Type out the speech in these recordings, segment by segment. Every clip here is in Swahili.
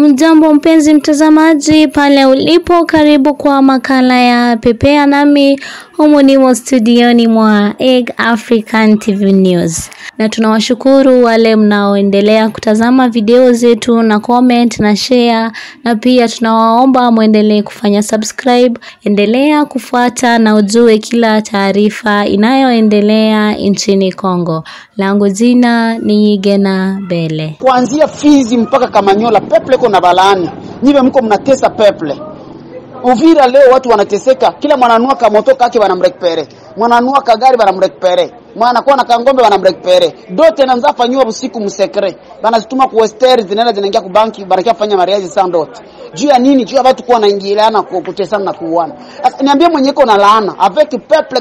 Mjambo mpenzi mtazamaji pale ulipo, karibu kwa makala ya Pepea nami humu nimo studioni mwa Egg African TV News, na tunawashukuru wale mnaoendelea kutazama video zetu na comment na share, na pia tunawaomba mwendelee kufanya subscribe. Endelea kufuata na ujue kila taarifa inayoendelea nchini Kongo. Langu jina ni Gena Bele. kuanzia Fizi mpaka Kamanyola, peple iko na balaani, nyiwe mko mnatesa peple. Uvira leo watu wanateseka, kila mwananua kamoto kake wanamrekpere, mwananua kagari wanamrekpere, mwanakuwa na kangombe wanamrekpere, dote na nzafanyiwa usiku msekre, banazituma ku western zinaenda zinaingia ku banki, banakia fanya mariaji sana dote. Juu ya nini? Juu ya watu kuwa naingiliana ku- kutesana na kuuana. Sasa niambie mwenye iko na laana avec peuple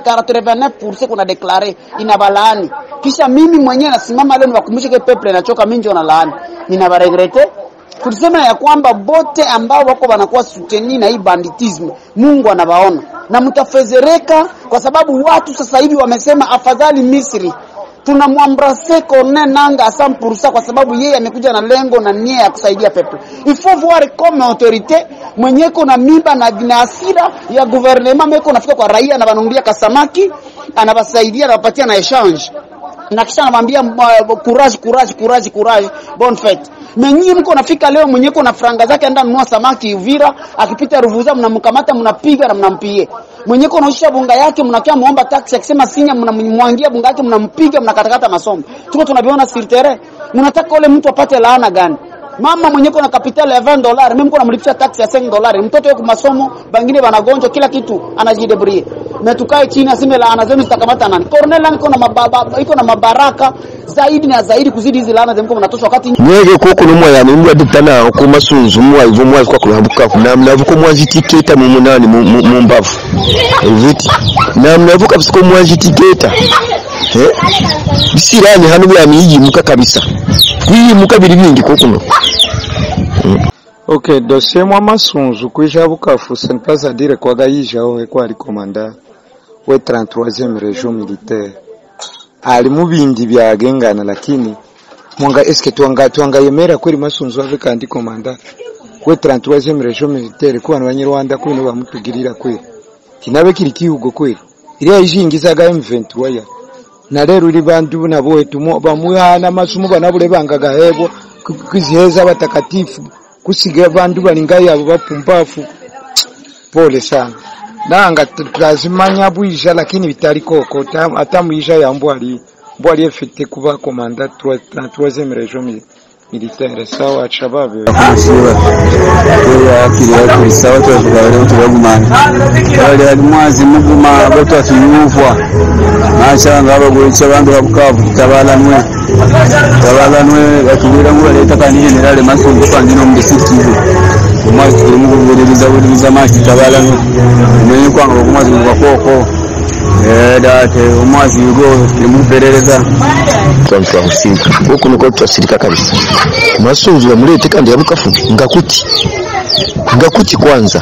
89% kuna declare ina balaani, kisha mimi mwenyewe nasimama leo niwakumbushe ke peuple inachoka, mimi ndio na laani, ninabaregrete tulisema ya kwamba bote ambao wako wanakuwa suteni na hii banditism, Mungu anawaona na mtafezereka, kwa sababu watu sasa hivi wamesema afadhali Misri tunamwambrase Corneille Nanga Assam Pursa kwa sababu yeye amekuja na lengo na nia ya kusaidia peple. Il faut voir comme autorité mwenyeko na mimba na, na hasira ya gouvernement meko nafika kwa raia na wananunulia kasamaki, anawasaidia anawapatia na exchange na kisha anamwambia uh, courage courage courage courage bonne fete. Menyi mko nafika leo mwenyeko na franga zake enda nunua samaki Uvira, akipita Ruvuza mnamkamata mnapiga na mnampie. Mwenyeko naisha bunga yake mnakia muomba taxi akisema sinya mnamwangia bunga yake mnampiga mnakatakata masomo. Tuko tunaviona sur terrain. Mnataka ule mtu apate laana gani? Mama mwenyeko na kapitali ya 20 dollars, mimi mko namlipisha taxi ya 5 dollars. Mtoto yuko masomo, bangine wanagonjwa kila kitu anajidebrie. Na tukae chini aseme laana zenu zitakamata nani? Corneille iko na mababa, iko na mabaraka zaidi na zaidi kuzidi hizi laana zemko mnatosha wakati mwege koko no mwaya ni mbwa dipana ko masunzu mwa ivo mwa kwa kulambuka kuna mnavuko mwazi tiketa mu munani mu- mu mu mbavu viti na mnavuka bisiko mwazi tiketa eh bisirani hanu bya miji muka kabisa kwiyi muka biri bingi koko no Ok, dossier mwa masunzu kuija Bukavu, ce n'est pas à dire kwa gaija owe kwa ali komanda we 33e region militaire ali mu bindi byagengana, lakini mwanga eske twanga twangayemera kweli masunzu ave kandi komanda we 33e region militaire kwa banyarwanda kwino bamutugirira kweli kinabe kiri kihugo kweli iriya ijingizaga M23 ya na rero uri bandu nabo wetu mo- bamuhana masumu banabule bangaga hebo kwiziheza batakatifu kusiga bandu balingai abo bapumbafu pole sana nanga t- twazimanya bwija lakini bitali koko ta- ata mwisha ya mbwali mbwali efite kuba komanda 3e region mi- militaire sawa shababe kusiba yakiriya kuri sawa twashobora tubagumana bari hari mwazi muguma batwatuyuvwa nashanga abagoyica abandi babukavu tutabalanwe tutabalanwe batubwira ngo leta kandi generale masungu kandi no mu district umwazi turi mu kubuririza buririza maji tutabalanwe umenye kwanga kumwazi bakoko eh date umwazi yugo turi mu perereza twa husika koko nuko twasirika kabisa masunzu ya mulete kandi ya bukafu ngakuti ngakuti kwanza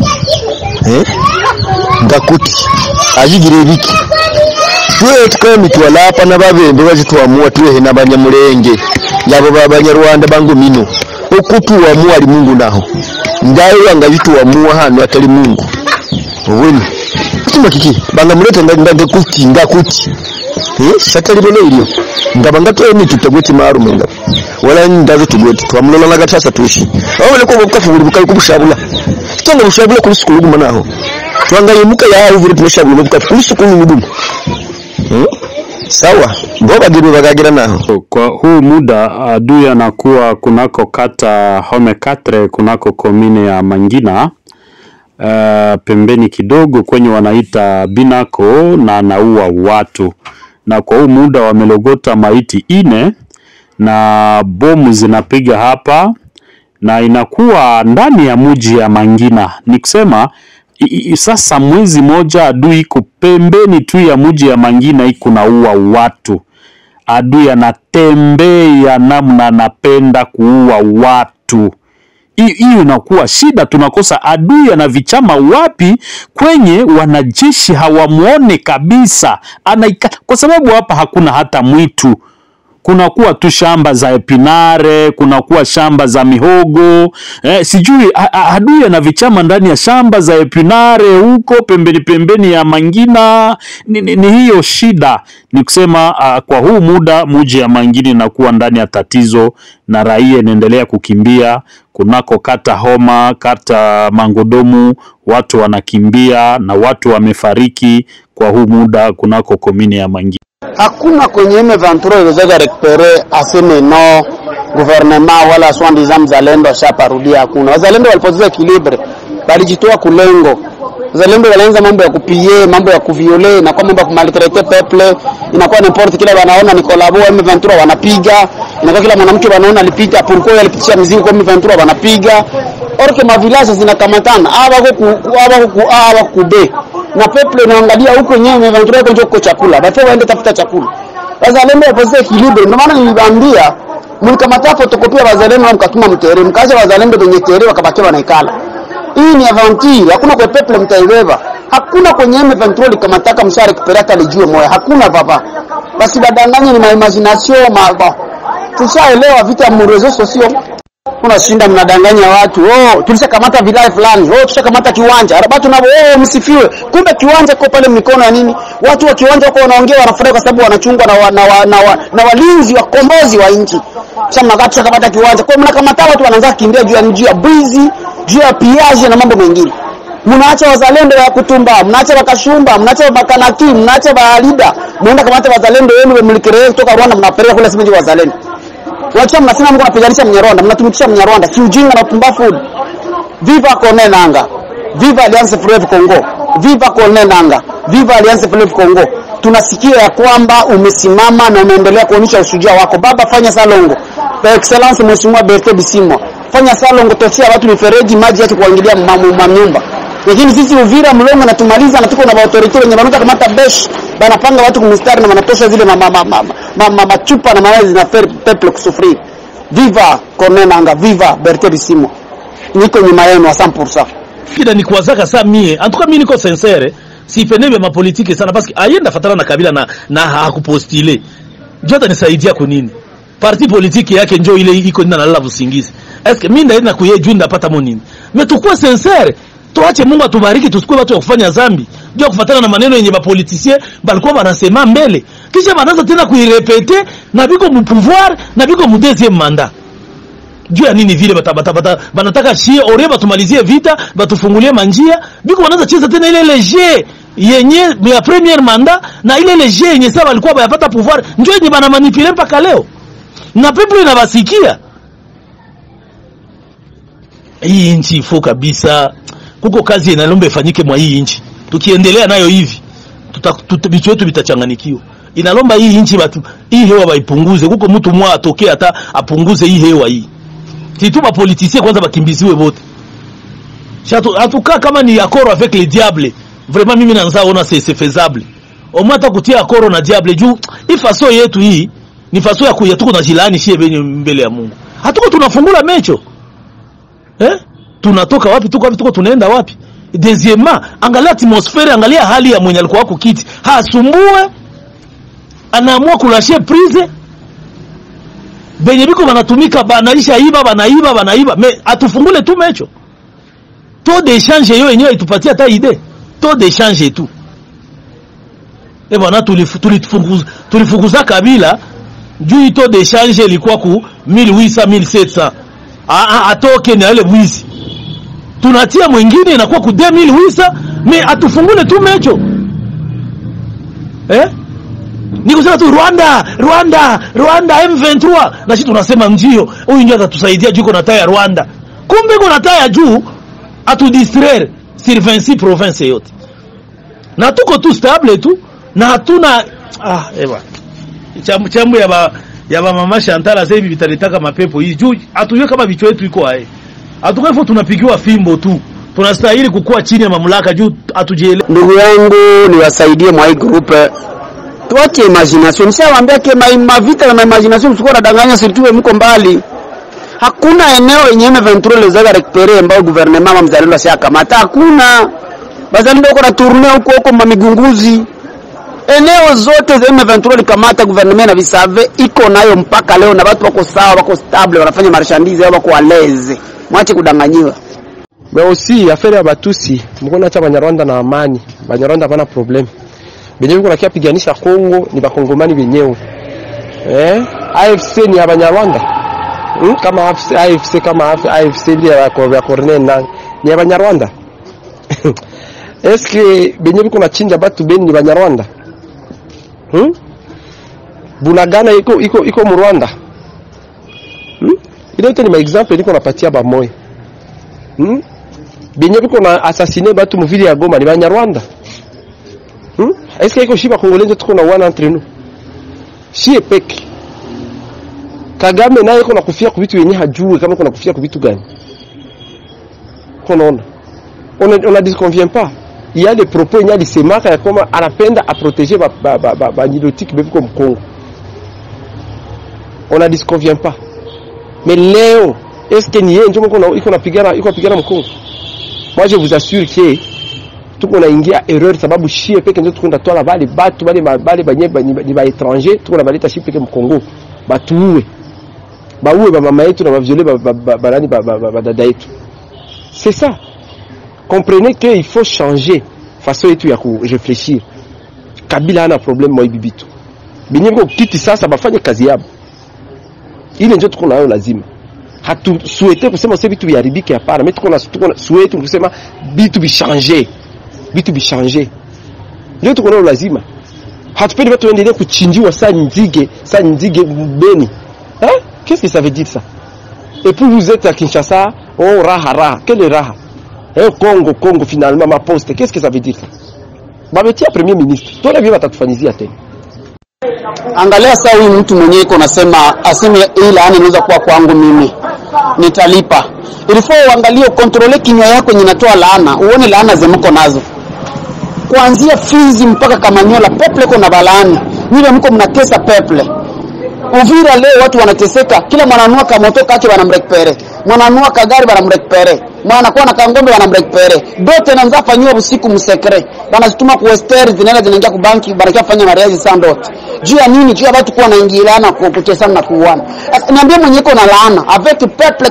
eh ngakuti ajigire biki tuwe tukaye mitwala hapa na babembe bazitwamua tuwehe n'abanyamulenge yabo b'abanyarwanda bangu mino okutuwamua ali mungu naho ngayo wanga bituwamua hano atali mungu ubweni kutima kiki banga mulete ndande kuti ngakuti eh satali bone ilio ngaba ngatoye mitu tagweti marume nga wala ndazo tugweti twamulola na gatasa tushi awole ko bukafu buli bukali kubushabula tonga bushabula kuli sukulu guma naho twanga yemuka ya uvire tumeshabula bukafu kuli sukulu ngumu hmm? sawa boba gibe bagagira naho Kwa huu muda adui anakuwa kunako kata Home Katre kunako komine ya Mangina uh, pembeni kidogo kwenye wanaita Binako na anaua watu, na kwa huu muda wamelogota maiti ine na bomu zinapiga hapa na inakuwa ndani ya muji ya Mangina. Ni kusema i- i- sasa mwezi moja adui iko pembeni tu ya muji ya Mangina iko naua watu adui anatembea namna anapenda kuua watu. Hi- Hiyo inakuwa shida, tunakosa adui ana vichama wapi kwenye wanajeshi hawamuone kabisa, anaika kwa sababu hapa hakuna hata mwitu kunakuwa tu shamba za epinare, kunakuwa shamba za mihogo eh, sijui a- a- adui ana vichama ndani ya shamba za epinare huko pembeni pembeni ya Mangina. Ni, ni, ni hiyo shida, ni kusema uh, kwa huu muda muji ya Mangina inakuwa ndani ya tatizo na raia inaendelea kukimbia kunako kata Homa, kata Mangodomu, watu wanakimbia na watu wamefariki kwa huu muda kunako komini ya Mangina. hakuna kwenye M23 iliweza rekupere aseme no gouvernement wala soi-disant mzalendo ashaparudia. Hakuna wazalendo walipoteza equilibre, walijitoa kulengo. Wazalendo walianza mambo ya kupie, mambo ya kuviole, inakuwa mambo ya kumaltraite peuple, inakuwa n'importe kila wanaona ni kolabo M23 wanapiga, inakuwa kila mwanamke wanaona alipita pourquoi alipitisha mizigo kwa M23 wanapiga. Orke mavilaje zinakamatana, hawa huku hawa huku hawa kube na peuple inaangalia huko nyewe M23 huko njoo chakula, bafo waende tafuta chakula. Wazalendo wapose equilibre, ndio maana niliwaambia mlikamata fotokopia wazalendo na mkatuma mtere, mkaja wazalendo kwenye tere wakabakia wanaikala. Hii ni aventure, hakuna kwa peuple mtaibeba. Hakuna kwenye M23 likamataka mshare kiperata lijue moya, hakuna papa. Basi badanganye ni ma imagination ma bon. Tushaelewa vita mu reseaux sociaux. Unashinda mnadanganya watu. Oh, tulishakamata vilaya fulani. Oh, tushakamata kiwanja. Watu nabo oh, msifiwe. Kumbe kiwanja kwa pale mikono ya nini? Watu wa kiwanja wako wanaongea wanafurahi kwa sababu wanachungwa na wa, na, wa, na, wa, na walinzi wa kombozi wa nchi. Sasa mnakaa tushakamata kiwanja. Kwa hiyo mnakamata watu wanaanza kukimbia juu ya juu ya bwizi, juu ya piage na mambo mengine. Mnaacha wazalendo wa kutumba, mnaacha wakashumba, mnaacha makanaki, mnaacha baalida. Mnaenda kamata wazalendo wenu mlikiree kutoka Rwanda mnapeleka kule simeji wazalendo. Wacha mnasema mko napiganisha Mnyarwanda, mnatumikisha Mnyarwanda. Si ujinga na upumbavu. Viva Corneille Nanga. Viva Alliance Fleuve Congo. Viva Corneille Nanga. Viva Alliance Fleuve Congo. Tunasikia ya kwamba umesimama na unaendelea kuonyesha ushujaa wako. Baba, fanya salongo. Kwa excellence Mheshimiwa Bertrand Bisimwa. Fanya salongo, toshia watu mifereji, maji yake kuingilia manyumba. Lakini sisi Uvira mlongo na tumaliza na tuko na authority wenye wanaanza kamata besh banapanga watu kumstari na wanatosha zile mama mama mama machupa na mawazi na peple kusufiri. Viva Corneille Nanga, viva Bertrand Bisimwa. Niko nyuma yenu 100%. kida ni kuwazaka saa mie antuka mimi niko sincere sipendebe mapolitike sana paske ayenda fatana na kabila na, na hakupostile njo atanisaidia kunini parti politiki yake njo ile iko nina nalala usingizi eske mimi ndaenda kuye juu ndapata mo nini me tukue sincere tuache Mungu atubariki tusikue watu wa kufanya zambi juu ya kufatana na maneno yenye bapolitisien balikuwa banasema mbele kisha banaanza tena kuirepete na biko mu pouvoir na biko mu deuxième mandat juu ya nini vile bata, bata, bata, banataka shie ore batumalizie vita batufungulie manjia biko wanaanza cheza tena ile ile jeu yenye ya premier manda na ile ile jeu yenye sasa walikuwa bayapata pouvoir ndio yenye bana manipule mpaka leo na people inabasikia hii nchi ifo kabisa kuko kazi inalomba ifanyike mwa hii nchi tukiendelea nayo hivi tuta, tuta, vichwa wetu vitachanganikiwa inalomba hii nchi batu hii hewa baipunguze kuko mtu mwa atokee hata apunguze hii hewa hii situ bapolitisien kwanza bakimbiziwe bote hatukaa kama ni accord avec le diable vraiment mimi nanza ona c'est c'est faisable au moins hata kutia accord na diable juu hii faso yetu hii ni faso ya kuya tuko na jilani shie benye mbele ya Mungu hatuko tunafungula mecho eh tunatoka wapi tuko wapi tuko tunaenda wapi deuxièmement angalia atmosphère angalia hali ya mwenye alikuwa wako kiti hasumbue anaamua kulashia prise benye biko banatumika banaisha iba banaiba banaiba me atufungule tu mecho taux d'échange yo yenyewe itupatia hata ide taux d'échange tu e bwana tulifukuza tulifukuza kabila juu taux d'échange ilikuwa ku 1800 1700 atoke na ile mwizi tunatia mwingine inakuwa ku 2800 me atufungule tu mecho eh ni kusema tu Rwanda Rwanda Rwanda M23 na sisi tunasema ndio huyu ndio atatusaidia juu kuna taya Rwanda kumbe kuna taya juu atudistraire sur 26 province yote na tuko tu stable tu na hatuna ah ewa chambu chambu ya ba ya ba mama Chantal sasa hivi vitalitaka mapepo hii juu hatujue kama vichwa yetu iko hai hatukai fo tunapigiwa fimbo tu tunastahili kukua chini ya mamlaka juu hatujielewi Ndugu yangu niwasaidie mwa hii group tuache imagination. Nishawaambia ke ma, mavita na imagination msikuwa nadanganya sirtuwe mko mbali. Hakuna eneo yenye M23 lezaga rekupere ambao gouvernement mama mzalendo ashakamata. Hakuna. Bazalendo uko na tourner huko huko mamigunguzi. eneo zote za M23 likamata gouvernement na visave iko nayo mpaka leo, na watu wako sawa, wako stable, wanafanya marchandise yao, wako waleze. Mwache kudanganyiwa. mais aussi affaire ya batusi mkona cha banyarwanda na amani banyarwanda hapana problem benye biko nakia piganisha Kongo ni bakongomani benyewe eh AFC ni ya banyarwanda hmm? kama AFC, AFC kama AFC, AFC ile ya ko- ya Corneille na ni ya banyarwanda eske benye biko nachinja batu beni ni banyarwanda hmm? Bunagana iko iko iko mu Rwanda hmm? ile yote ni maexample niko napatia bamoya hmm? benye biko na assassiner batu muvili ya Goma ni banyarwanda hmm? eske iko shiba kongolezi tuko na wana entre nous shie peke Kagame naye iko nakufia kwa vitu yenye hajue kama iko nakufia kwa vitu gani konaona on ne- on ne disconvient pas il y a des propos yenye alisemaka ya kwamba anapenda aproteger ba ba ba, ba, ba nilotique bebiko mkongo on ne disconvient pas mais leo est-ce que ni yeye ndio mko na- iko napigana iko napigana mkongo moi je vous assure que tuko naingia erreur sababu shie peke ndio tuko natwala bale batu bale ma- bale banye ba- ni ba- ni ba étranger tuko na baleta shie peke mkongo batuue bauwe ba mama yetu na baviole ba ba- ba- banani ba- ba- ba- badada yetu c'est ça comprenez que il faut changer façon yetu ya kuréfléchir kabila hana problème moi bibitu benye biko kiti sasa bafanye kazi yabo ile ndio tuko nayo lazima hatusuete kusema sasa vitu viharibike hapana mimi tuko na tuko na suete kusema vitu vichange vitu vichange ndio tuko nayo lazima hatupendi watu waendelee kuchinjiwa saa nzige saa nzige beni hein qu'est-ce que ça veut dire ça et puis vous êtes à Kinshasa oh raha raha quelle raha eh Congo Congo finalement ma poste qu'est-ce que ça veut dire ça bametia premier ministre tona vile watatufanyizia tena Angalia saa huyu mtu mwenyewe iko nasema aseme hii laana inaweza kuwa kwangu mimi, nitalipa. Ilifaa uangalie ukontrole kinywa yako yenye inatoa laana, uone laana zemko nazo kuanzia Fizi mpaka Kamanyola, peple iko na balaani. Nyinyi mko mnatesa peple. Uvira leo watu wanateseka, kila mwananua kamoto kake wanamrekpere, mwananua kagari wanamrekpere, mwanakuwa na kangombe wanamrekpere, dote nanza fanyiwa usiku msekre, banazituma ku western zinaenda zinaingia ku banki, banakia fanya mariaji sana dote. Juu ya nini? Juu ya watu kuwa naingiliana ku- kutesana na kuuana. Sasa niambie mwenye iko na laana avec peuple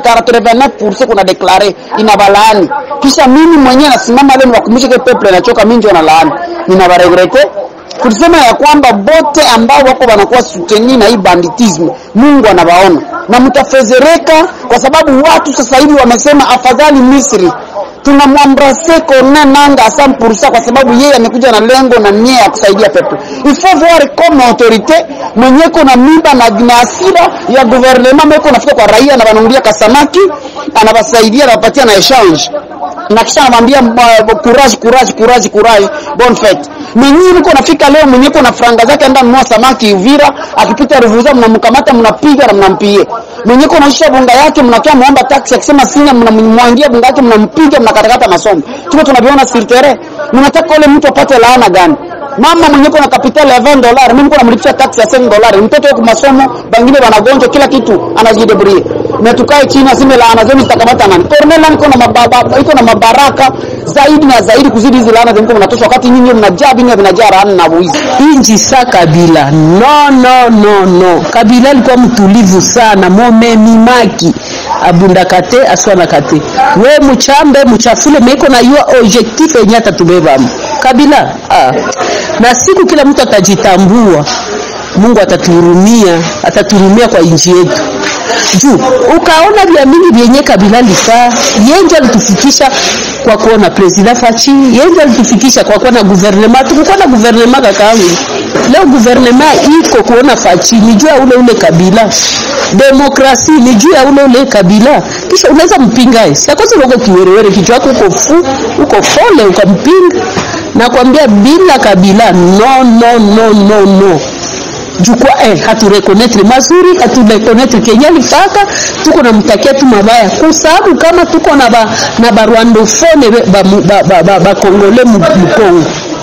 89% kuna declare ina balaani, kisha mimi mwenyewe nasimama leo niwakumbushe ke peuple inachoka, mimi ndio na laani, nina baregrete tulisema ya kwamba bote ambao wako wanakuwa suteni na hii banditism Mungu anawaona na mtafezereka, kwa sababu watu sasa hivi wamesema afadhali Misri tunamwambrase Corneille Nangaa 100% kwa sababu yeye amekuja na lengo na nia ya kusaidia peple. Il faut voir comme autorité mwenyeko na mimba na, na hasira ya gouvernement meko nafika kwa raia na wanaundia kasamaki anawasaidia anawapatia na exchange na kisha anamwambia uh, courage courage courage courage bonne fete mwenyewe mko nafika leo mwenyewe kuna franga zake anda mnua samaki Uvira akipita Ruvuza mnamkamata mnapiga na mnampie mwenyewe kuna isha bunga yake mnakia muomba taxi akisema sina mnamwangia bunga yake mnampiga mnakatakata masomo tuko tunaviona sur terrain mnataka ule mtu apate laana gani mama mwenye kuna kapitali ya 20 dollars mimi niko namlipisha tax ya 5 dollars mtoto yuko masomo bangine wanagonjwa kila kitu anajidebrie na tukae chini aseme laana zenu zitakamata nani Corneille iko na mababa iko na mabaraka zaidi na zaidi kuzidi hizi laana zenu mnatosha wakati nyinyi mnajaa binya vinajaa laana na wizi inji sa Kabila. No, no, no, no. Kabila alikuwa mtulivu sana, momemimaki abundakate aswanakate we muchambe muchafule meiko na yua objectif yenye atatubebamo Kabila ah. na siku kila mtu atajitambua Mungu atatuhurumia, atatuhurumia kwa inji yetu juu ukaona vya mingi vyenye Kabila lifaa, yenje alitufikisha kwa kuona president Fachi, yenje alitufikisha kwa kuona guvernema. Tukukuwa na guvernema kakaangu, leo guvernema iko kuona Fachi ni juu ya ule ule Kabila, demokrasi ni juu ya ule ule Kabila, kisha unaweza mpinga siakosi uko kiwerewere, kichwa chako uko fu uko fole, ukampinga nakwambia bila Kabila no, no, no, no, no jukwa eh, haturekonetre mazuri haturekonetre kenye lifaka tuko na mtakia tu mabaya kwa sababu kama tuko na ba, na barwandofone ba, ba, ba, ba, ba, ba kongole mu- mukongo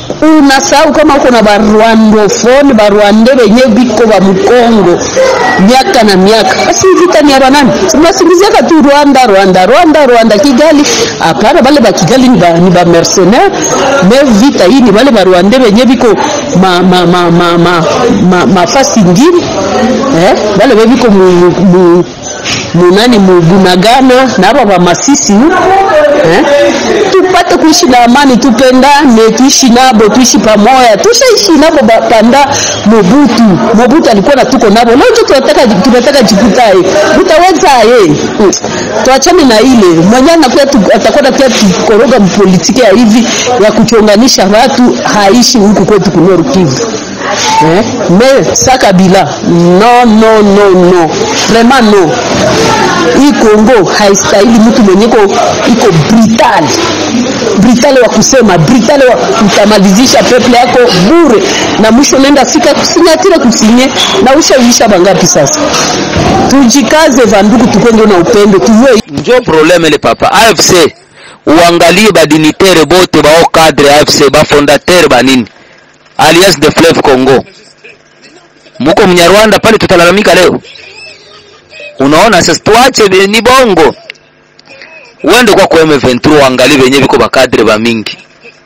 unasahau kama uko na barwandofone barwande benye biko ba mkongo miaka na miaka basi vita ni ya banani tunasingiziaka tu rwanda rwanda rwanda rwanda kigali hapana bale ba kigali ni ba, ni ba mercenaire me vita hii ni bale barwande benye biko ma, ma, ma, ma, ma, ma, mafasi ingine eh? bale be biko mu, mu, munani mubunagana na aba bamasisi eh? tupate kuishi na amani tupendane tuishi nabo tuishi pamoja tushaishi nabo ba- panda mobutu mobutu alikuwa na tuko nabo leo ndio tunataka tunataka jikutae utawezaye Mm. tuachane na ile mwenye anakuwa tu- atakwenda pia tukoroga mpolitiki ya hivi ya kuchonganisha watu haishi huku kwetu kunoru kivu eh? me sa kabila no no no no vraiment no hii Kongo haistahili mtu mwenye iko iko brutal brutal wa kusema brutal wa kutamalizisha peple yako bure, na mwisho nenda fika kusinyatire kusinye na ushawisha bangapi sasa. Tujikaze vandugu, tukwende na upendo, tujue njo probleme le papa AFC uangalie badinitere bote bao cadre AFC bafondatere banini Alliance de Fleuve Congo muko mnyarwanda pale tutalalamika leo unaona sasa tuache be- ni bongo uende kwa kwa M23 uangalie venye viko bakadre ba mingi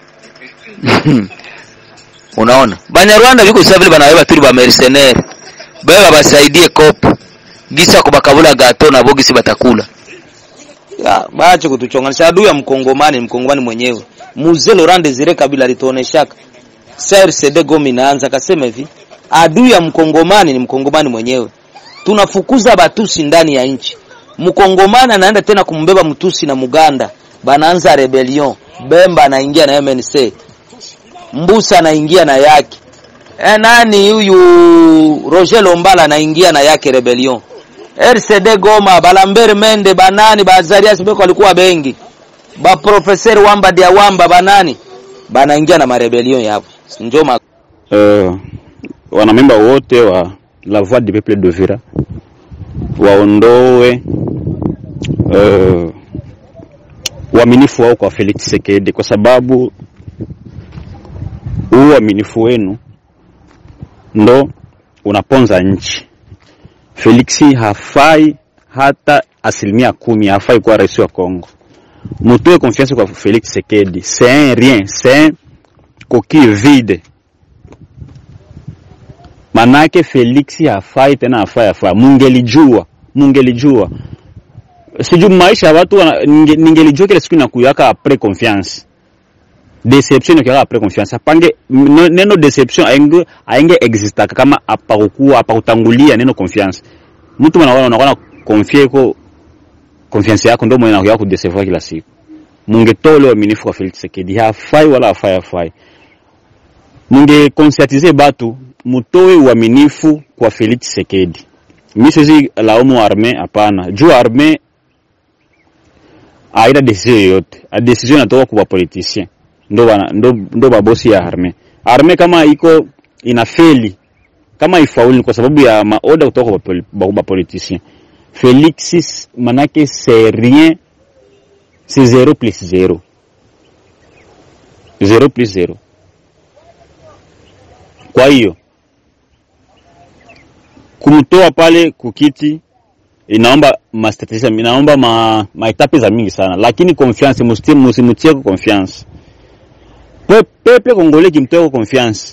unaona banyarwanda viko sasa vile banaweba tuli ba mercenaire beba basaidie kopo gisa kubakabula gato na bogisi batakula ya baache kutuchonganisha adui ya mkongomani ni mkongomani mwenyewe mzee Laurent Desire Kabila alituoneshaka CRCD Goma inaanza akasema hivi adui ya mkongomani ni mkongomani mwenyewe tunafukuza batusi ndani ya nchi mkongomani anaenda tena kumbeba mtusi na muganda banaanza rebellion bemba anaingia na MNC mbusa anaingia na yake e, nani huyu Roger Lombala anaingia na yake rebellion RCD Goma Balambere Mende banani Bazarias Beko walikuwa bengi ba professeur Wamba dia Wamba banani banaingia na marebellion yapo njo ma uh, wanamemba wote wa la voix du peuple de Vira waondoe uh, uaminifu wao kwa Felix Tshisekedi kwa sababu huu uaminifu wenu ndo unaponza nchi. Felix hafai hata asilimia kumi, hafai kuwa rais wa Kongo. Mutoe confiance kwa Felix Tshisekedi, c'est un rien, c'est un coquille vide. Manake Felix hafai tena, hafai hafai. Mungelijua, mungelijua sijui maisha ya watu wana- ninge- ningelijua kile siku inakuyaka apres confiance deception ikiwaka apres confiance apange m- neno deception aenge aenge existaka kama apakukuwa apakutangulia neno confiance mtu mwana unakuwa na confie ko confiance yako ndio mwenye anakuwa kudecevoir kila siku mungetoa ule uaminifu kwa Felix Tshisekedi hafai wala hafai hafai munge conscientiser batu mutoe uaminifu kwa Felix Tshisekedi mimi siwezi laumu arme hapana juu arme haina decision yoyote A decision inatoka kwa politicien ndo bana ndo, ndo babosi ya arme arme kama iko inafeli kama ifauli ni kwa sababu ya maoda kutoka kwa poli- ba- ba politicien Felix manake c'est rien c'est zero plus zero zero plus zero kwa hiyo kumtoa pale kukiti inaomba mastrategia inaomba ma, maetape za mingi sana lakini confiance musti- musimutie kwa confiance Pe- peple kongole kimtoa kwa confiance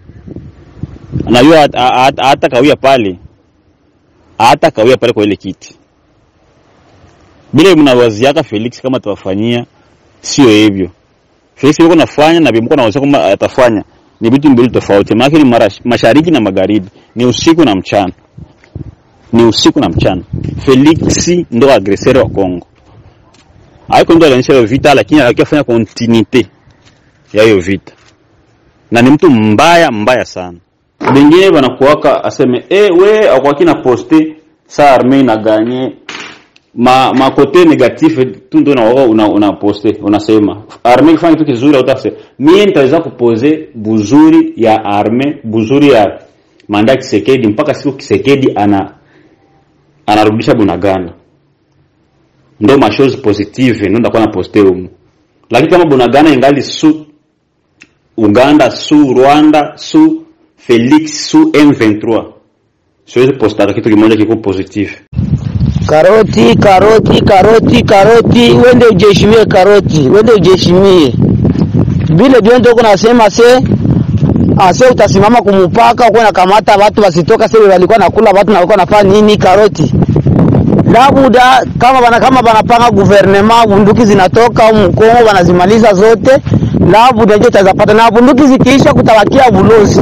najua hata kawia pale hata kawia pale kwa ile kiti bila mnawaziaka Felix kama atawafanyia sio hivyo Felix yuko nafanya na bimko na kwamba atafanya ni vitu mbili tofauti maana ni mara, mashariki na magharibi ni usiku na mchana ni usiku na mchana Felix ndo agresere wa Kongo haiko ndo alionyesha hiyo vita lakini akifanya continuite ya hiyo vita na ni mtu mbaya mbaya sana bengine banakuwaka aseme eh we akwaki na poste sa arme na ganye ma ma kote negatif tu ndo na una, una poste unasema arme kifanya kitu kizuri au tafse mimi nitaweza kupoze buzuri ya arme buzuri ya manda Kisekedi mpaka siku Kisekedi ana anarudisha Bunagana ndo mashows positive ndo ndakuwa na poste humu lakini kama Bunagana ingali su Uganda su Rwanda su Felix su M23. Siwezi postara kitu kimoja kiko positif. Karoti, karoti, karoti, karoti, wende ujeshimie karoti, wende ujeshimie vile vyondo uko nasema se ase utasimama kumupaka uko nakamata watu wasitoka se walikuwa nakula watu na walikuwa nafanya nini karoti labuda kama bana kama banapanga guvernema bunduki zinatoka au Mkongo wanazimaliza zote, labuda ndio tazapata na bunduki zikiisha kutawakia bulozi.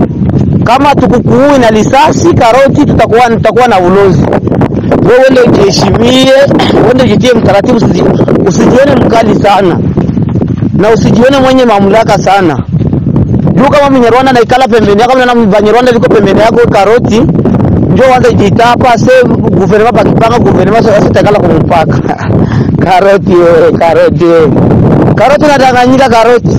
Kama tukukuui na lisasi karoti, tutakuwa tutakuwa na ulozi. Wewe ndio ujiheshimie, wewe ndio ujitie mtaratibu, usiji- usijione mkali sana na usijione mwenye mamlaka sana. Juu kama Mnyarwanda naikala pembeni yako na Banyarwanda liko pembeni yako karoti njo wanza jitapa se guvernema bakipanga guvernema sasa takala kumpaka karoti wewe karoti wewe karoti unadanganyika karoti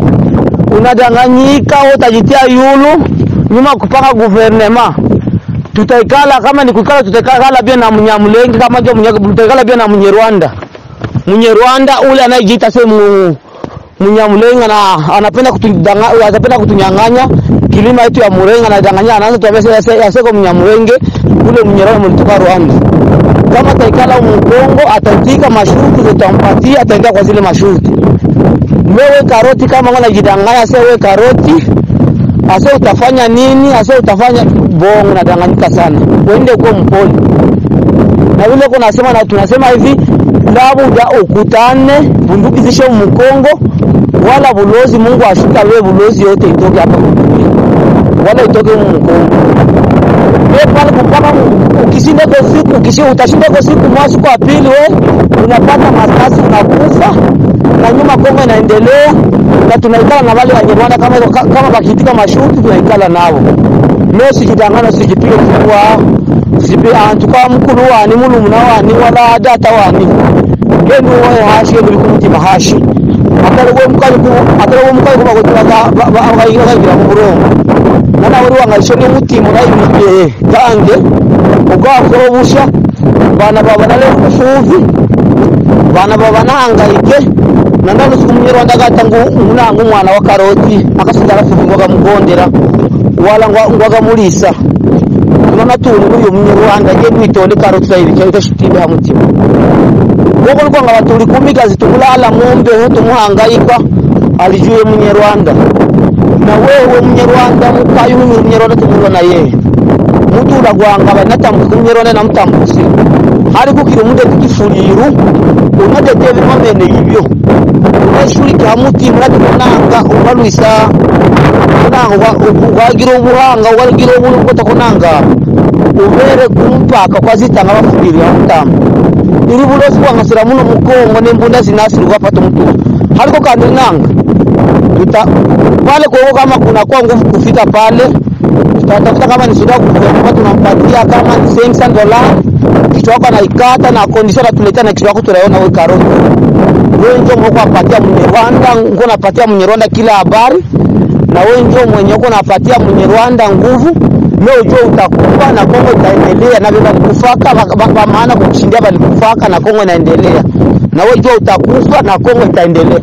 unadanganyika wewe utajitia yulu nyuma kupanga guvernema tutaikala kama ni kukala tutaikala pia na mnyamulenge kama ndio mnyaka tutaikala pia na mnyerwanda mnyerwanda ule anayejiita se mu mnyamulenge na anapenda kutudanga anapenda kutunyang'anya kilima yetu ya murenga anadanganya anaanza tuambia sasa yaseko mnyamulenge ule mnyerwanda mlitoka Rwanda kama taikala mkongo ataitika masharti zitampatia ataingia kwa zile masharti wewe karoti kama ngona jidanganya sasa wewe karoti asa utafanya nini asa utafanya bongo nadanganyika sana uende kuwa mpole na vile kuna sema na tunasema hivi labuda ukutane bunduki zishe mkongo wala bulozi Mungu ashuka wewe bulozi yote itoke hapa kudunia wala itoke mkongo wewe pale mpaka ukishinda kwa siku ukishinda utashinda kwa siku mwezi kwa pili wewe unapata masasi unakufa na nyuma Kongo inaendelea na tunaikala na wale wenye Rwanda kama kama bakitika mashuti tunaikala nao leo sijidangana sijipige kifua sipi antuka mkulu wani mulu munawani wala data wani genu wewe hashi genu kumutima hashi atari we mukali ku atari we mukali kuba kugira ba ba abayiga bagira mu murongo nana wari wangaisho ni mutima urayimiye gange ugakora busha bana baba nale kufuvi bana baba nahangayike nandani siku munyarwanda gata ngu munanga umwana wa karoti akasigara fuvi ngoga mugondera wala ngwaga mulisa nona tuli uyu munyarwanda je nitonde karoti zaidi cyo shitinde ha mutima wogo nko nga batuli kumigazi tukulala ng'ombe ho tumuhangayika alijuye munyarwanda na wewe munyarwanda mukayu huyu munyarwanda tumubona yeye mutu uragwanga banatambuka munyarwanda namutambusi hari kukira umude kukifuliru unadete bimamene yibyo unashuri ka mutima unatukonanga ubalwisa kunanga wagira ubuhanga wagira ubulu kotakonanga ubere kumpaka kwazitanga bafuliri bamutamba iri bulozi bwangasira muno mukongo nembunda zinasirwa pata mutu haliko kandi nanga tuta pale kwa kama kuna kwa nguvu kufika pale tutatafuta kama ni suda kufika tunampatia kama ni 500 dollars kichwa wako anaikata na kondisha natuletea na kichwa wako tunaona wewe karoti wewe ndio mwako apatia Mnyarwanda ngo napatia Mnyarwanda kila habari na wewe ndio mwenye uko napatia Mnyarwanda nguvu leo ujue utakufa na Kongo itaendelea na bila kufaka kwa maana kukushindia bali kufaka na Kongo inaendelea na wewe jua utakufa na Kongo itaendelea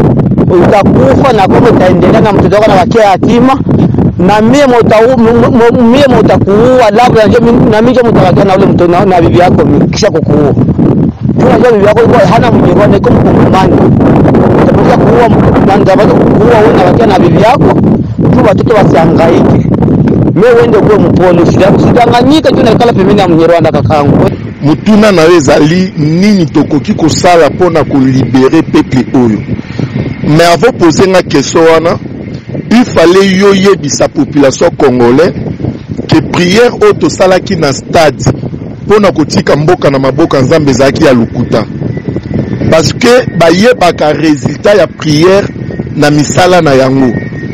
utakufa na Kongo itaendelea na mtoto wako na wakia yatima na mie mota mie mutakuua labda ndio na mimi mtawakia na ule mtoto na, na bibi yako kisha kukuua tunajua bibi yako ilikuwa hana Mnyarwanda iko mkongomani utakuja kuua na ndio kuua wewe na wakia na bibi yako tu watoto wasihangaike mimi wende kuwe mpole usidanganyike tu naikala pembeni ya Mnyarwanda kakangu mutuna na yo ezali nini tokoki kosala mpona kolibere peuple oyo mais avant pose nga question wana il fallait yo yebisa population congolais ke priere oyo tosalaki na stade mpona kotika mboka na maboko ya nzambe ezalaki ya lokuta parce que bayebaka résultat ya priere na misala na yango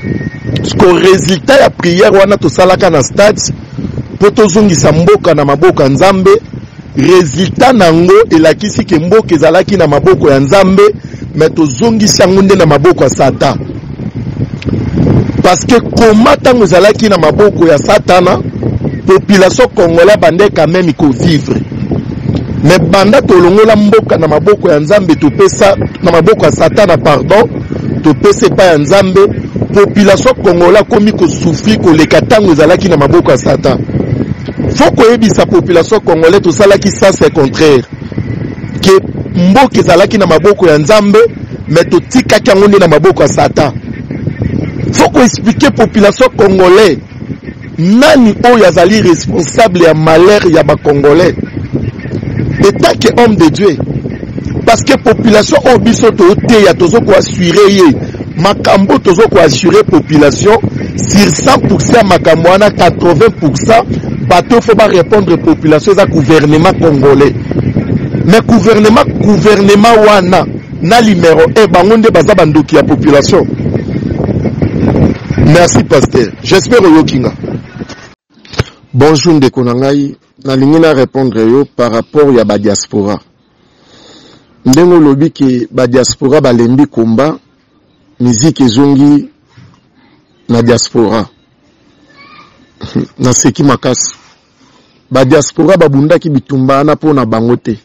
ko résultat ya priere wana tosalaka na stade mpo tozongisa mboka na maboko ya nzambe résultat nango elakisi ke mboka ezalaki na maboko ya nzambe me tozongisi yango nde na maboko ya satan parce que koma ntango ezalaki na maboko ya satana population congolais bande quand même kovivre me banda tolongola mboka na maboko ya nzambe topesa na maboko ya satana pardon topesa epai ya nzambe population congolais akomi kosufri koleka ntango ezalaki na maboko ya satan fo koyebisa population congolais tosalaki sens e contraire ke mboka ezalaki na maboko ya nzambe me totikaki yango nde na maboko ya satan fo koexplike population congolais nani oyo azali responsable ya malheur ya bacongolais etant ke homme de dieu parce que population oyo biso toteya tozo koassure ye makambo tozo koassure population sur 100 ya makambo wana 80 bato fo barépondre population eza gouvernement congolais mais gouvernement gouvernement wana na numero 1 bango nde baza bandoki ya population merci pasteur j'espère oyoki nga bonjour ndeko na ngai nalingi na répondre yo par rapport ya badiaspora ndenge olobi ke badiaspora balembi komba miziki ezongi na diaspora naseki makasi badiaspora babundaki bitumba wana mpo na bango te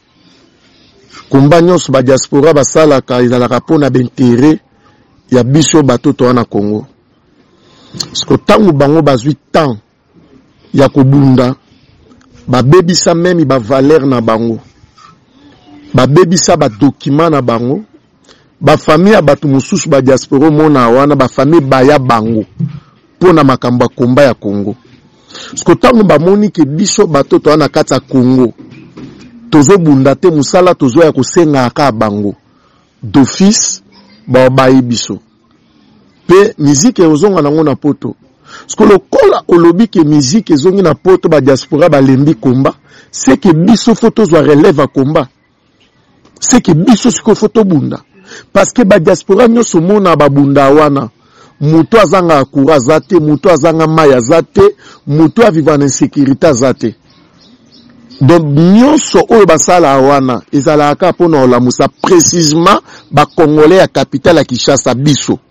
komba nyonso badiaspora basalaka ezalaka mpo na baintere ya biso bato toa na congo parceke ntango bango bazwi temps ya kobunda babebisa meme bavaler na bango babebisa badokima na bango bafamille ya bato mosusu badiaspora omona wana bafamille baya bango mpo na makambo ya komba ya congo parceke ntango bamoni ke biso bato toa na kati ya congo tozobunda te mosala tozoya kosenga kaka bango d'office babayi biso mpe miziki ozonga nango na poto parceke lokola olobi ke miziki ezongi na poto badiaspora balembi komba seke biso fo tozwa relève ya komba seke biso sikoyo fo tobunda parceke badiaspora nyonso mona babunda wana moto azanga courant aza te moto azanga mai aza te moto aviva na insécurité aza te donc nyonso oyo basala wana ezalaka mpona kolamusa précisement bacongolais ya capitale ya kinshasa biso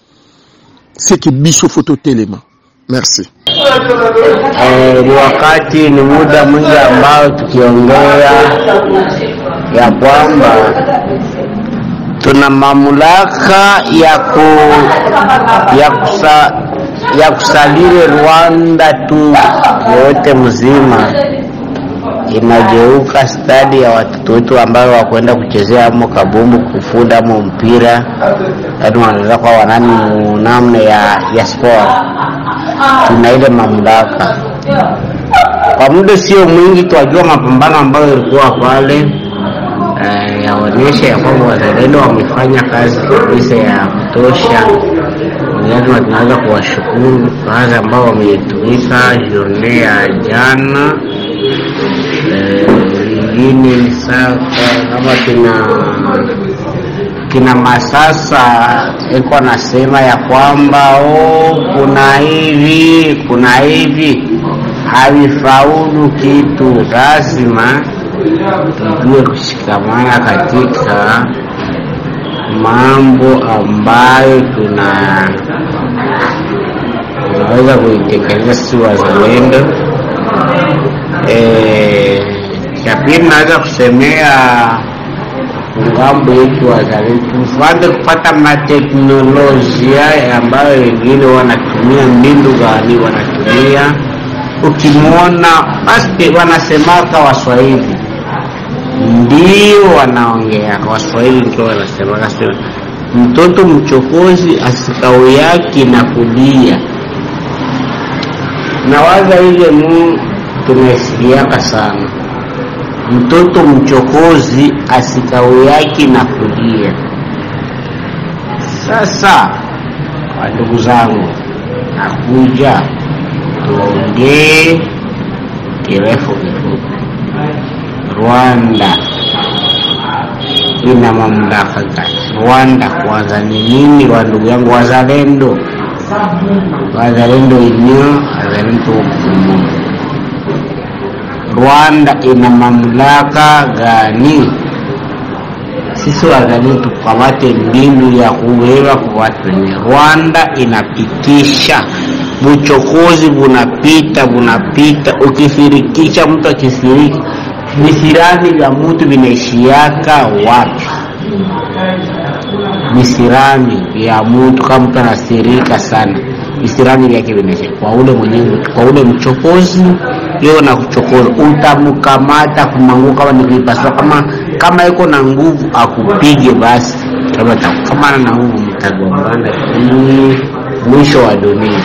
seki biso fo totelema merci Eh, ni wakati ni muda mwingi ambao tukiongea ya kwamba tuna mamlaka ya ku, ya kusa, ya kusaliri Rwanda tu yote mzima inageuka stadi ya watoto wetu ambayo wakwenda kuchezea amo kabumbu kufunda amo mpira yaani wanaweza kuwa wanani namna ya, ya sport tuna ile mamlaka kwa muda sio mwingi twajua mapambano ambayo ilikuwa pale eh, yaonyesha ya kwamba wazalendo wamefanya kazi kabisa ya kutosha lazima tunaweza kuwashukuru kazi ambao wametumika journee ya jana ingine ni sasa kama kina kina Masasa iko anasema ya kwamba oh, kuna hivi kuna hivi havifaulu kitu. Lazima tujue kushikamana katika mambo ambayo tuna tunaweza kuitekeleza sisi wazalendo. Eh, cha pili naweza kusemea ngambo yetu wazalendo tufuate kupata mateknolojia ambayo wengine wanatumia mbindu gani wanatumia ukimwona basi wanasemaka waswahili ndio wanaongea waswahili ndio wanasemaka sio mtoto mchokozi asikao yake na kulia na waza ile mu tumesikiaka sana mtoto mchokozi asikao yake na kulia. Sasa ndugu zangu, nakuja tuongee kirefu kifupi. Rwanda ina mamlaka gani? Rwanda kwanza ni nini? Wa ndugu yangu wazalendo, wazalendo wenyewe, wazalendo hukumu Rwanda ina mamlaka gani? Sisi wazalendo tukamate mbinu ya kuweza kwa watu wenye. Rwanda inapitisha buchokozi, bunapita bunapita, ukifirikisha mtu akifiriki visirani vya mtu vinaishiaka wapi? visirani vya mtu kama mtu anasirika sana visirani vyake vinaisha kwa ule mwenyewe kwa ule mchokozi leo na kuchokoza utamkamata kumanguka kama nikipaswa kama kama iko na nguvu akupige basi kama atakukamana na nguvu mtagombana ni mwisho wa dunia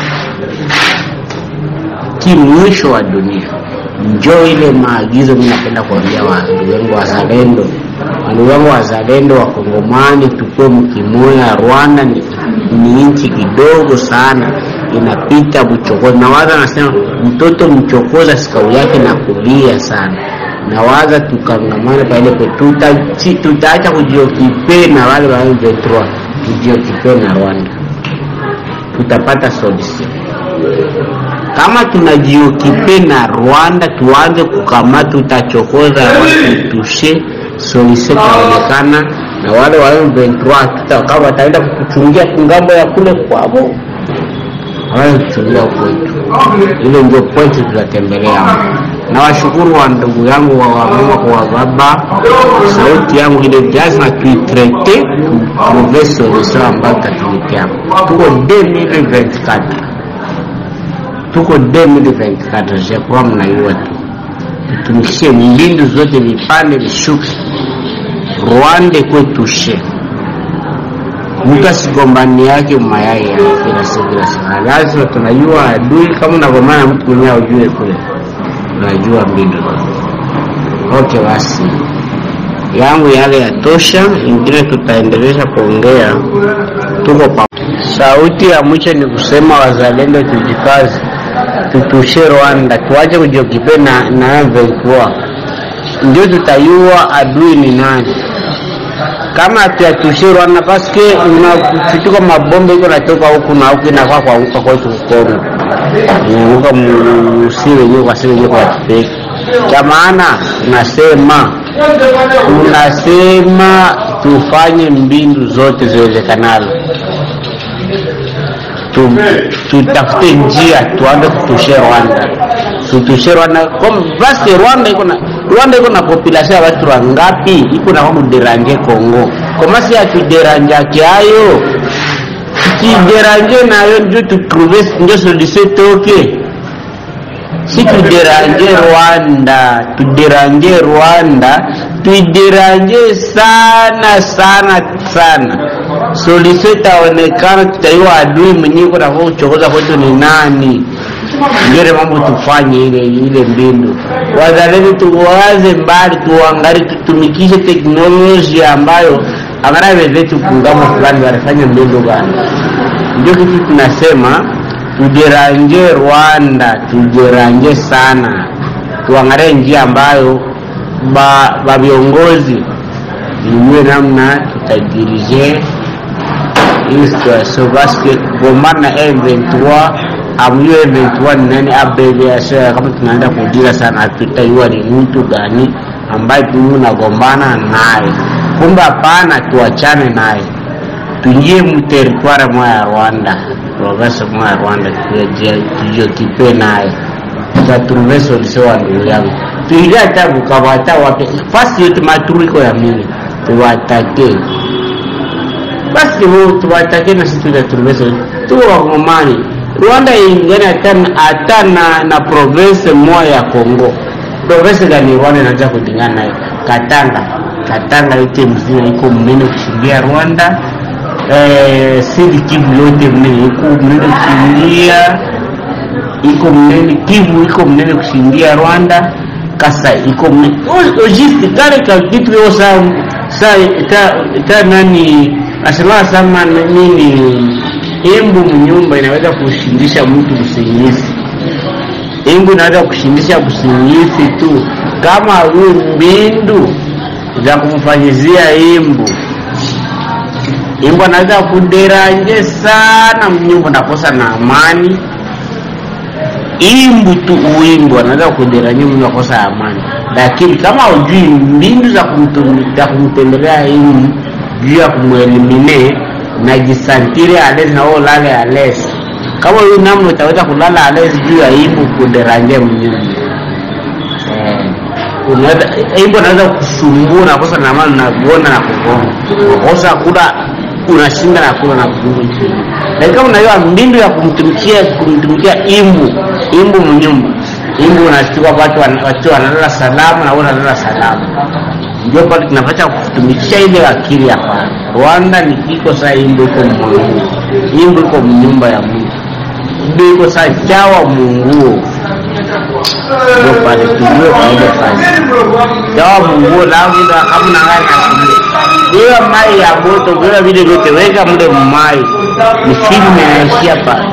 ki mwisho wa dunia njo ile maagizo mi napenda kuambia wandugu wangu wazalendo wandugu wangu wazalendo wakongomani tukue mkimoya rwanda ni, ni nchi kidogo sana inapita mchokozi nawaza nasema mtoto mchokoza sikau yake na kulia sana nawaza tukangamana paile pe tutaacha tuta kujiokipe na wale wa M23 tujiokipe na rwanda tutapata solution kama tunajiokipe na Rwanda tuanze kukamata, tutachokoza watutushe, solution itaonekana na wale wa M23 tuta kama wataenda kutuchungia kungambo ya kule kwao, hawezi kuchungia kwetu. Ile ndio point tutatembelea. Na washukuru wa ndugu yangu wa wamama kwa baba, sauti yangu ile lazima tuitrete, tuprove solution ambayo tatuletea. Tuko 2024 tuko 2024 je crois mnaiwa tu tutumikishe mbindu zote vipande vishuke rwanda ikuwe tushe mtu asigombani yake mayai ya kila siku kila siku lazima tunajua adui kama unagombana mtu mwenyewe ujue kule unajua mbindu okay basi yangu yale yatosha ingine tutaendelesha kuongea tuko pa sauti ya mwisho ni kusema wazalendo tujikazi tutushe Rwanda, tuache kujiokipe na na M23, ndio tutayua adui ni nani. Kama hatuyatushe Rwanda, paske unafituka mabombe iko natoka huku na huku inakaa kwa huko kwetu Kongo, inaanguka musi wenyewe kwa sisi wenyewe kwa kipeke. Cha maana tunasema tunasema tufanye mbindu zote ziwezekanalo tutafute njia tuanze kutushe Rwanda, tutushe Rwanda basi. Rwanda iko na Rwanda iko na population ya watu wangapi? Iko na kuderanje Kongo komasi atuderanje ayo tukideranje nayo ndio tutrouve ndio solution toke si tuderanje Rwanda, tuderanje Rwanda, tuideranje sana sana sana solution itaonekana, tutaiwa adui mwenyewe kuna kuchokoza kwetu ni nani. Ngere mambo tufanye ile ile mbindu, wazalendo tuwaze mbali, tuangalie, tutumikishe teknolojia ambayo angalia wenzetu kungamo fulani wanafanya mbindu gani. Ndio kitu tunasema tujeranje Rwanda, tujeranje sana, tuangalie njia ambayo ba, ba viongozi ijue namna tutadirije hii situation paske kugombana na M23 amjue M23 ni nani, abbreviation kama tunaenda kudira sana, hatutaiwa ni mtu gani ambaye tu nagombana naye. Kumbe hapana, tuachane naye, tuingie mteritware mwa ya Rwanda, province mwa ya Rwanda, tujiokipe naye, tutatruve solution wa ndugu yangu, tuingie hata Bukavu, hata wapi, fasi yote maturiko ya mingi tuwatake basi huu tuwatake na sisi tutatulubesa tu wakongomani rwanda ingine hata na, na province moja ya congo province gani rwanda inaanza kulingana nayo katanga katanga yote mzima iko mnene kushindia rwanda eh, sidi kivu yote mnene iko mnene kushindia iko mnene kivu iko mnene kushindia rwanda kasa iko mnene ojisti kale ka kitu yo sa sa ta, ta nani asema sama nini embu mnyumba inaweza kushindisha mtu usingizi embu inaweza kushindisha usingizi tu kama huyu mbindu za kumfanyizia embu embu anaweza kuderanje sana mnyumba nakosa na amani imbu tu uimbu anaweza kuderanje mtu nakosa amani lakini kama hujui mbindu za kumtum- kumtembelea imbu juu ya kumwelimine najisantire alezi na wewe ulale alezi kama huyu namna utaweza kulala alezi juu ya ibu kuderanje mnyumba eh, unaweza imbo naweza kusumbua na kosa na maana unaviona na kugonga kosa kula unashinda na kula na kugonga chini lakini kama unajua mbindu ya kumtumikia kumtumikia imbu imbu mnyumba imbu unashtua watu wan- watu wanalala salama na wewe unalala salama ndio pale tunapata kutumikisha ile akili ya kwanza Rwanda ni kiko saa imbu iko mwangu imbu iko mnyumba ya Mungu imbu iko saa chawa munguo ndio pale tujue kwa ile kazi chawa munguo langu ndo kama na ngani asilie bila mai ya moto bila vile vyote weka mle mmai misimu imeishia pale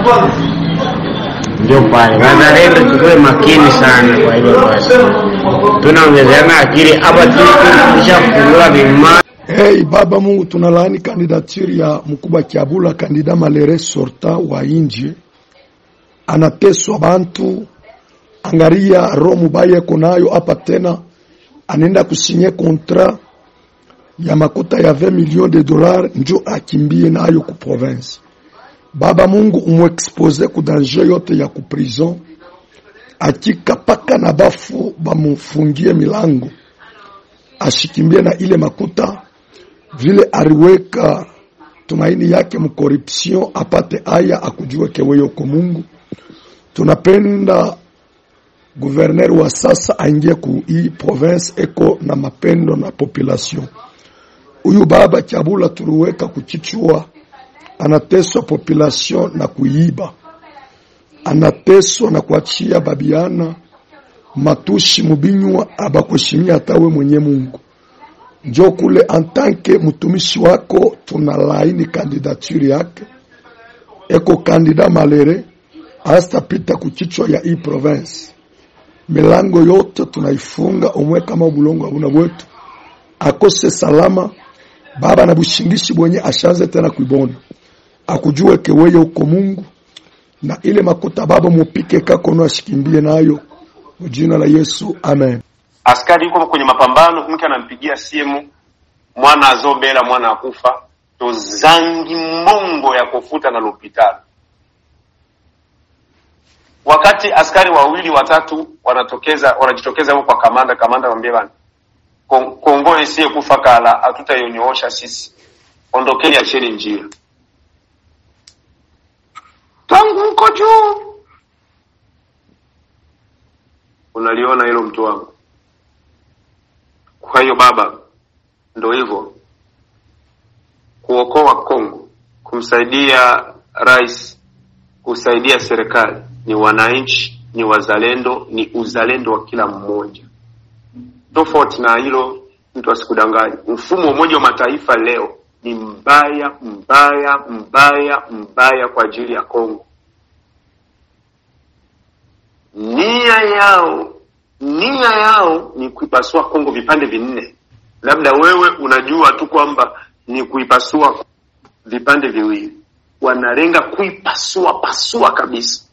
ndio pale wazalendo tukuwe makini sana kwa ile basi tunaongezeana akili hapa tulishafunguliwa vimai Hey, Baba Mungu, tunalaani kandidaturi ya mkubwa Kiabula, kandida malere sorta wa inji, anateswa bantu. Angaria roho mubaya eko nayo hapa tena, anaenda kusinye kontra ya makuta ya 20 millions de dollars njo akimbie nayo ku province. Baba Mungu, umwexpose ku danger yote ya ku prison, akika paka na bafu bamufungie milango ashikimbie na ile makuta vile aliweka tumaini yake mkoruption apate aya akujiweke wewe uko Mungu. Tunapenda guverner wa sasa aingie ku hii province eko na mapendo na population. Huyu baba Chabula tuliweka kuchichua, anateswa population na kuiba, anateswa na kuachia babiana matushi mubinywa abakushimia hata we mwenye Mungu njo kule antanke mtumishi wako tuna laini kandidature yake eko kandida malere astapita kuchichwa ya hii province milango yote tunaifunga umwe kama bulongo abuna bwetu akose salama baba na bushingishi bwenye ashanze tena kuibona akujue keweye uko Mungu na ile makuta baba mupike kakono ashikimbie nayo mujina la Yesu amen askari yuko kwenye mapambano, mke anampigia simu, mwana azobela, mwana akufa, tozangi mbongo ya kufuta na lopitalo. Wakati askari wawili watatu wanatokeza wanajitokeza huko kwa kamanda, kamanda anamwambia bana, Kon- Kongo isiye kufa kala, hatutayonyoosha sisi, ondokeni, acheni njia. Tangu huko juu unaliona hilo mtu wangu. Kwa hiyo baba, ndo hivyo kuokoa Kongo, kumsaidia rais, kusaidia serikali ni wananchi, ni wazalendo, ni uzalendo wa kila mmoja. Tofauti na hilo, mtu asikudanganye. Mfumo wa Umoja wa Mataifa leo ni mbaya mbaya mbaya mbaya kwa ajili ya Kongo. Nia yao nia yao ni kuipasua Kongo vipande vinne. Labda wewe unajua tu kwamba ni kuipasua vipande viwili, wanalenga kuipasua pasua kabisa,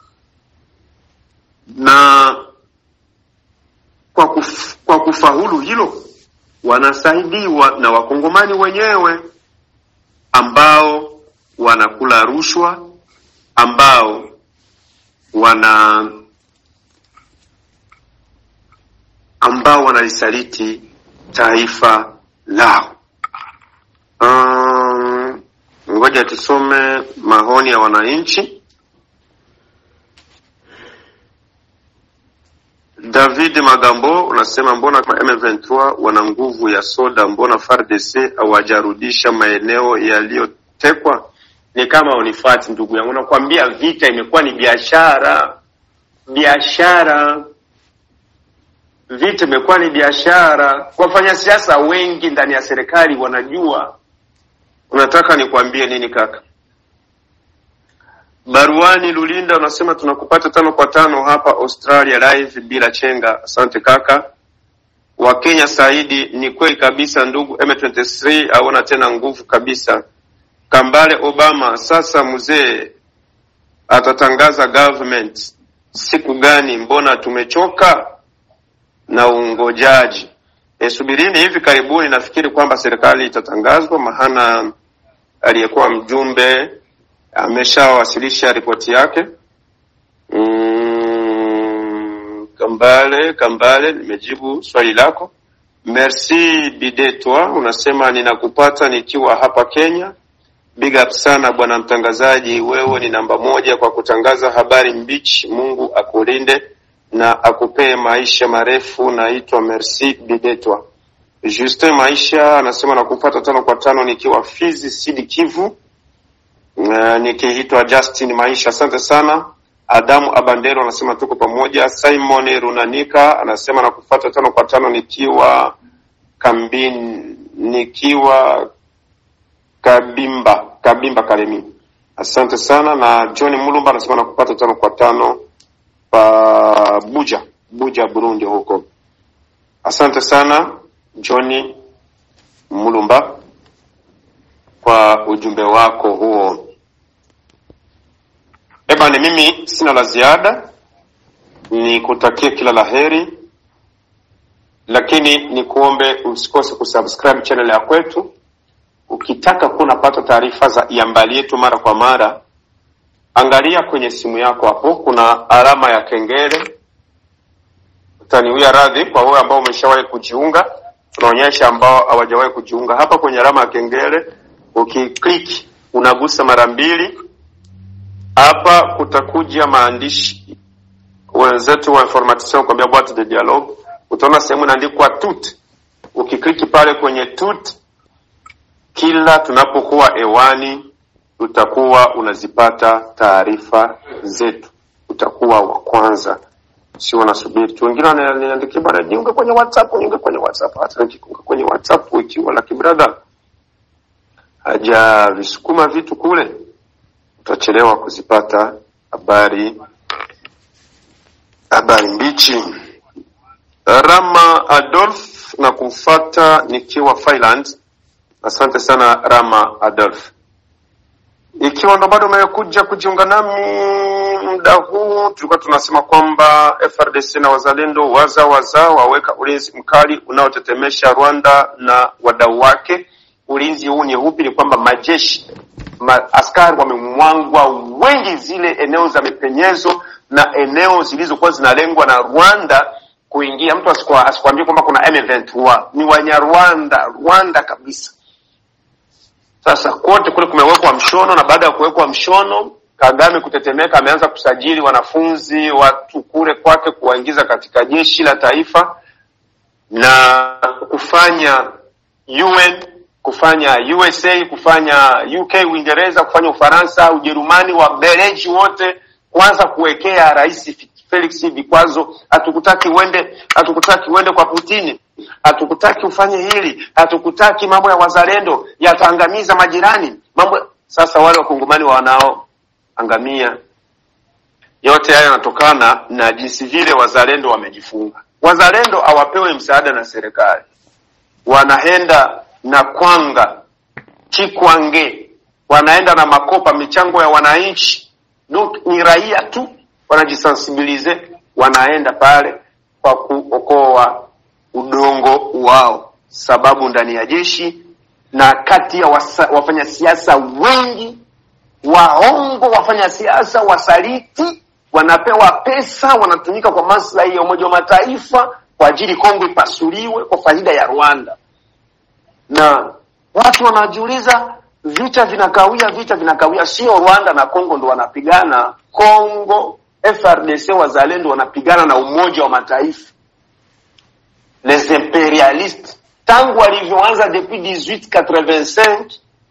na kwa, kuf, kwa kufaulu hilo wanasaidiwa na wakongomani wenyewe ambao wanakula rushwa, ambao wana ambao wanalisaliti taifa lao. Um, ngoja tusome maoni ya wananchi. David Magambo unasema mbona kwa M23 wana nguvu ya soda, mbona FARDC hawajarudisha maeneo yaliyotekwa? Ni kama unifati ndugu yangu, nakwambia vita imekuwa ni biashara, biashara vita imekuwa ni biashara. Wafanyasiasa wengi ndani ya serikali wanajua. Unataka nikwambie nini kaka? Baruani Lulinda unasema tunakupata tano kwa tano hapa Australia live bila chenga. Asante kaka. Wakenya Saidi, ni kweli kabisa ndugu, M23 haona tena nguvu kabisa. Kambale Obama, sasa mzee atatangaza government siku gani? Mbona tumechoka na ungojaji. E, subirini hivi karibuni, nafikiri kwamba serikali itatangazwa, maana aliyekuwa mjumbe ameshawasilisha ripoti yake. Mm, Kambale, Kambale, nimejibu swali lako. Merci Bidetwa, unasema ninakupata nikiwa hapa Kenya. Big up sana bwana mtangazaji, wewe ni namba moja kwa kutangaza habari mbichi. Mungu akulinde na akupee maisha marefu. Naitwa Merci Bidetwa. Justin Maisha anasema nakupata tano kwa tano nikiwa Fizi Sidi Kivu. Uh, nikiitwa Justin Maisha, asante sana. Adamu Abandero anasema tuko pamoja. Simon Runanika anasema nakupata tano kwa tano nikiwa kambini, nikiwa Kabimba Kabimba Kalemi. Asante sana. Na John Mulumba anasema nakupata tano kwa tano pa Buja Buja Burundi huko. Asante sana John Mulumba kwa ujumbe wako huo. Eba, ni mimi sina la ziada, ni kutakia kila la heri, lakini ni kuombe usikose kusubscribe channel ya kwetu. Ukitaka kuwa unapata taarifa za iambali yetu mara kwa mara, angalia kwenye simu yako hapo, kuna alama ya kengele. Utaniwia radhi kwa wewe ambao umeshawahi kujiunga, tunaonyesha ambao hawajawahi kujiunga. Hapa kwenye alama ya kengele ukiklik, unagusa mara mbili hapa kutakuja maandishi wenzetu wa information kwambia boîte de dialogue, utaona sehemu inaandikwa tut. Ukikliki pale kwenye tut, kila tunapokuwa hewani utakuwa unazipata taarifa zetu, utakuwa wa kwanza, sio unasubiri tu. Wengine wananiandikia bwana, jiunge kwenye WhatsApp, jiunge kwenye WhatsApp. Hata nikiunga kwenye WhatsApp ikiwa laki brother haja visukuma vitu kule utachelewa kuzipata habari habari mbichi. Rama Adolf na kufata nikiwa Finland. Asante sana Rama Adolf. Ikiwa ndo bado umekuja kujiunga nami muda huu, tulikuwa tunasema kwamba FRDC na wazalendo waza waza waweka ulinzi mkali unaotetemesha Rwanda na wadau wake. Ulinzi huu ni upi? Ni kwamba majeshi ma, askari wamemwangwa wengi zile eneo za mipenyezo na eneo zilizokuwa zinalengwa na Rwanda kuingia. Mtu asikwambie kwamba kuna M23, ni Wanyarwanda, Rwanda kabisa. Sasa kote kule kumewekwa mshono, na baada ya kuwekwa mshono, Kagame kutetemeka, ameanza kusajili wanafunzi watu kule kwake, kuwaingiza katika jeshi la taifa na kufanya UN kufanya USA, kufanya UK, Uingereza, kufanya Ufaransa, Ujerumani, Wabeleji wote kwanza kuwekea Rais Felix vikwazo. Hatukutaki uende, hatukutaki uende kwa Putini, hatukutaki ufanye hili, hatukutaki mambo ya wazalendo yataangamiza majirani, mambo. Sasa wale wakongomani wanaoangamia, yote haya yanatokana na jinsi vile wazalendo wamejifunga. Wazalendo hawapewi msaada na serikali, wanaenda na kwanga chikwange, wanaenda na makopa, michango ya wananchi. Donc ni raia tu wanajisensibilize, wanaenda pale kwa kuokoa udongo wao, sababu ndani ya jeshi na kati ya wafanya siasa wengi waongo, wafanya siasa wasaliti, wanapewa pesa, wanatumika kwa maslahi ya Umoja wa Mataifa kwa ajili Kongo ipasuliwe kwa faida ya Rwanda na watu wanajiuliza vita vinakawia, vita vinakawia. Sio Rwanda na Kongo ndo wanapigana. Kongo FRDC wazalendo wanapigana na Umoja wa Mataifa, les imperialistes, tangu walivyoanza depuis 1885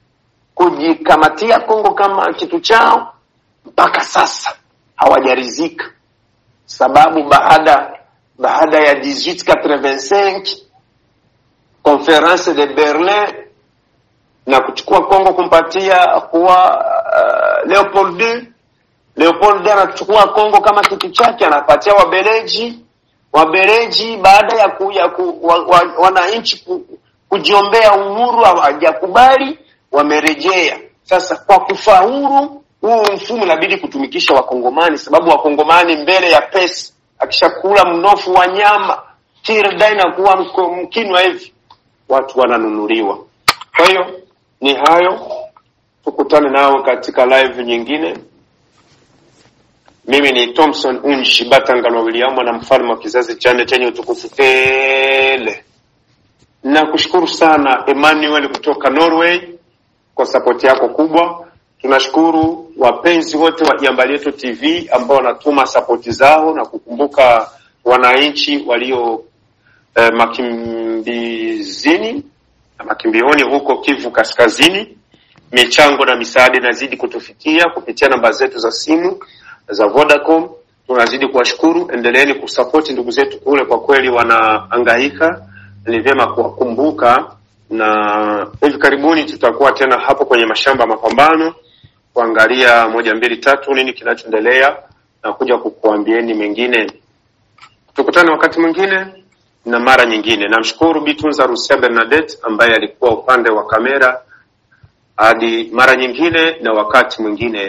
kujikamatia Kongo kama kitu chao, mpaka sasa hawajarizika, sababu baada baada ya 1885 conference de Berlin na kuchukua Kongo kumpatia kuwa uh, Leopold II. Leopold II anachukua Kongo kama kitu chake, anapatia Wabeleji. Wabeleji baada ya, ku, ya ku, wa, wa, wananchi ku, kujiombea uhuru hawajakubali, wamerejea sasa. Kwa kufaulu huu mfumo inabidi kutumikisha Wakongomani, sababu Wakongomani mbele ya pesa, akishakula mnofu wa nyama tirda inakuwa mkinwa hivi watu wananunuliwa. Kwa hiyo ni hayo, tukutane nao katika live nyingine. Mimi ni Thompson Unshi Batangalwa William na mfalme wa kizazi cha nne chenye utukufu tele. Nakushukuru sana Emmanuel kutoka Norway kwa sapoti yako kubwa. Tunashukuru wapenzi wote wa Jambo Letu TV ambao wanatuma sapoti zao na kukumbuka wananchi walio eh, makimbizini na makimbioni huko Kivu Kaskazini. Michango na misaada inazidi kutufikia kupitia namba zetu za simu za Vodacom. Tunazidi kuwashukuru, endeleeni kusapoti ndugu zetu kule, kwa kweli wanaangaika, ni vyema kuwakumbuka, na hivi karibuni tutakuwa tena hapo kwenye mashamba ya mapambano kuangalia moja mbili tatu nini kinachoendelea na kuja kukuambieni mengine. Tukutane wakati mwingine na mara nyingine. Namshukuru Bitunza Rusia Bernadette ambaye alikuwa upande wa kamera. Hadi mara nyingine na wakati mwingine.